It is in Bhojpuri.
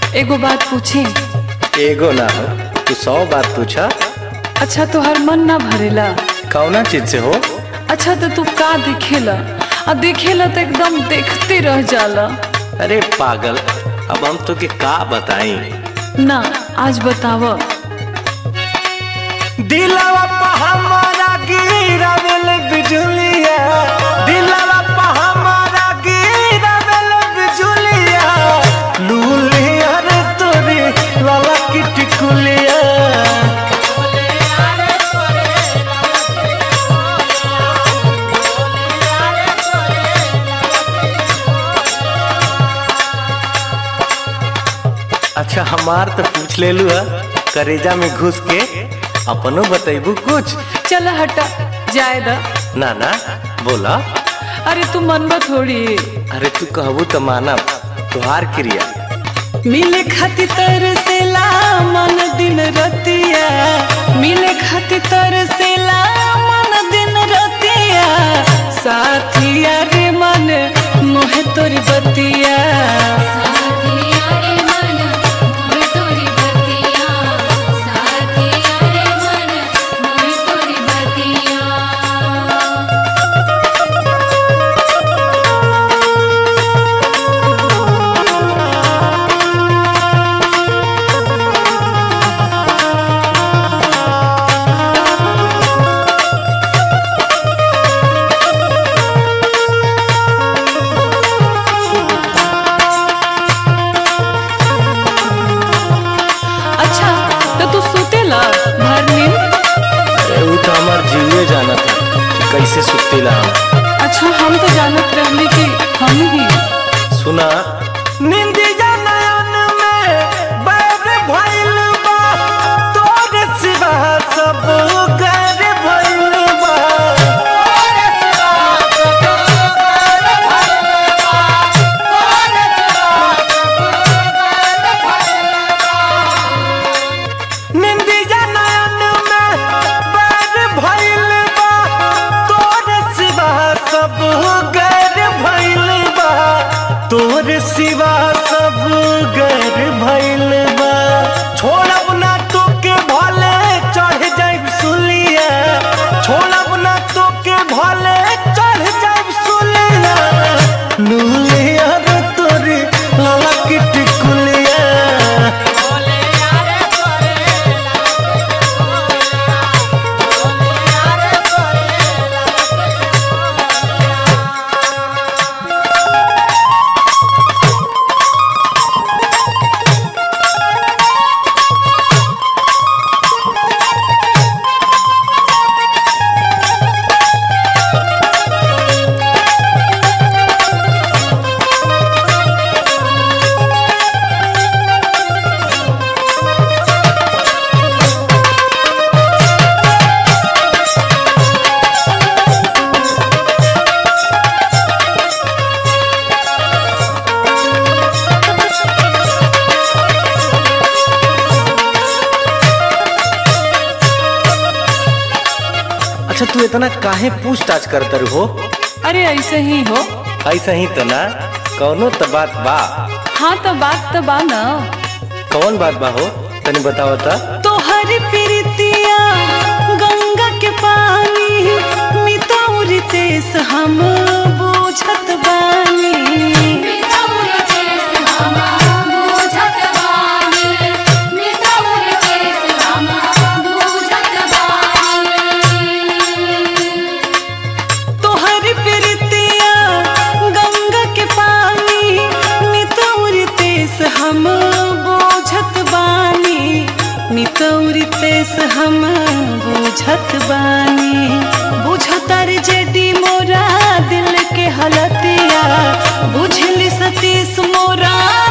एगो बात पूछी एगो ना हो तू सौ बात पूछा अच्छा तोहर मन ना भरेला कौना चीज से हो अच्छा तो तू का देखेला आ देखेला तो एकदम देखते रह जाला अरे पागल अब हम तो के का बताई ना आज बताव दिलवा पे हमारा गिरावेल बिजुलिया दिलवा पे हमारा गिरावेल बिजुलिया लूलिया रे तोरी लाला की टिकुलिया अच्छा हमार तो पूछ ले लू करेजा में घुस के अपनो बतैबू कुछ चल हटा जाए दा ना ना बोला अरे तू मनबा थोड़ी अरे तू कहबू तो मानब तुहार क्रिया मिले खातिर तरसेला मन दिन रतिया मिले खातिर तरसेला मन दिन रतिया साथिया रे मन मोहे तोरी बतिया साथिया रे मन मोर तोरी बतिया साथिया रे मन मोर तोरी बतिया अच्छा तो तू सुतेला भर नींद अरे वो तो हमार जीवे जाना था कि कैसे सुतेला हम अच्छा हम तो जानत रहली कि हम ही सुना निंदिया नयन में बैर भइल बा तोरे सिवा सब गैर भइल बा निंदिया नयन में बैर भइल बा तोरे सिवा सब गैर भइल बा तोरे सिवा सब गैर भइल बा छोड़ब ना तोके भले चढ़ जाइब सुलिया छोड़ब ना तोके भले चढ़ जाइब सुलिया लूलिया रे तोरी लाला की टिकुलिया अच्छा तू इतना काहे पूछताछ करतर हो अरे ऐसे ही हो ऐसा ही तो ना कौनो तो बात बा हाँ तो बात तो बा ना कौन बात बा हो तनी बताओ ता तोहर प्रीतिया गंगा के पानी मितौरी तेस हम बुझत बानी मितौर केस हम बुझत बानी मितौर केस हम बुझत बानी तोहर प्रीतिया गंगा के पानी मितौरी तेस हम बुझत बानी मितौरी तेस हम बुझत बानी बुझतर जेडी मोरा दिल के हलतिया बुझली सतीश मोरा